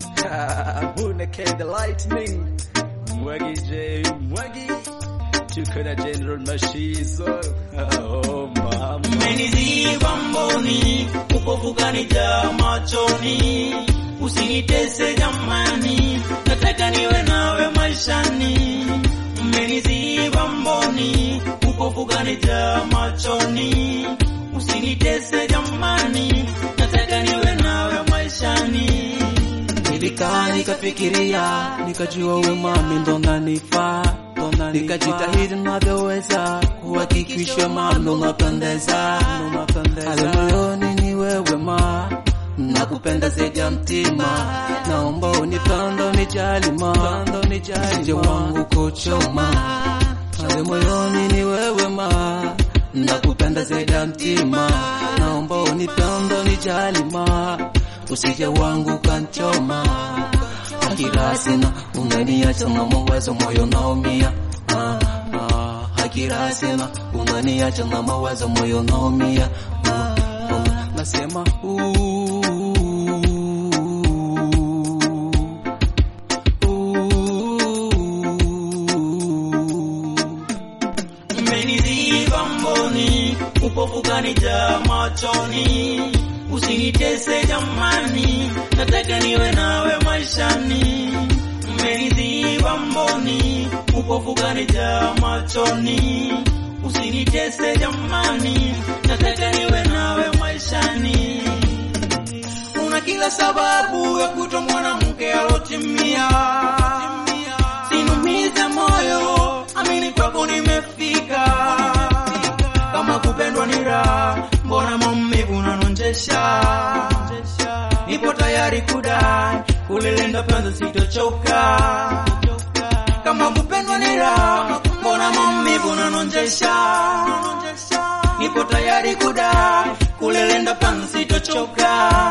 Muneke the lightning Mwagi J Mwagi tuko na General Mashizo oh mama Umeniziba mboni, upofu kanijaa machoni, usinitese jamani, nataka niwe nawe maishani. Umeniziba mboni, upofu kanijaa machoni, usinitese jamani, nataka niwe nawe maishani. Nilikaa nikafikiria, nikajua we mami ndo nanifaa, nikajitahidi navyoweza kuhakikisha mami ndo napendeza, ale moyoni ni wewe ma nakupenda zaidi ya mtima, naomba unipende unijali ma, usije wangu kuchoma, ale moyoni ni wewe ma nakupenda zaidi ya mtima, naomba unipende unijali ma usije wangu kanchoma hakira sina unganiacha na mawazo moyo naumia ah, ah, hakira sina unganiacha na mawazo moyo naumia ah, ah, nasema Umeniziba mboni, upofu kanijaa machoni, usinitese jamani, nataka niwe nawe maishani. Umeniziba mboni, upofu kanijaa machoni, usinitese jamani, nataka niwe nawe maishani. Una kila sababu ya kuto mwanamke alotimia, sinumize moyo, amini kwako nimefika. Kama kupendwa ni raha, mbona maumivu unanonjesha? Nipo tayari kudai, kulilinda penzi sitochoka. Kama kupendwa ni raha, mbona maumivu unanonjesha? Nipo tayari kudai, kulilinda penzi sitochoka.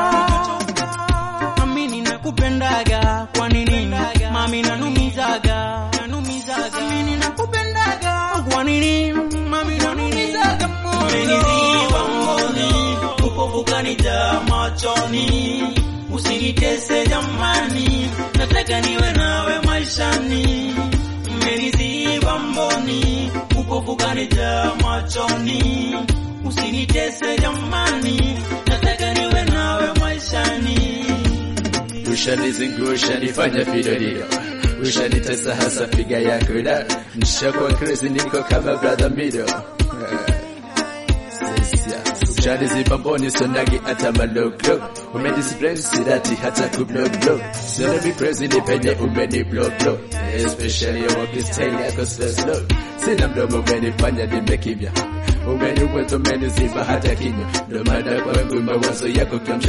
Amini nakupendaga, kwa nini mami nanumizaga? Amini nakupendaga, kwa nini mami nanumizaga? Umeniziba mboni, upofu kanijaa machoni, usinitese jamani, nataka niwe nawe maishani. Umeniziba mboni, upofu kanijaa machoni, usinitese jamani, nataka niwe nawe maishani. Ushanizungusha nifanya fidorio Ushanitesa hasa figa yako da Nishakuwa crazy niko kama brother mido Ushaniziba mboni sonagi hata maloglo Umediscipline sirati hata kubloglo Sona mi crazy ni penye umeni bloglo Especially your walking style yako slow slow Sina mdomo umenifanya nimekimya Umeniweza umeniziba hata kinywa Ndo maana kwangu mawazo yako kiamsha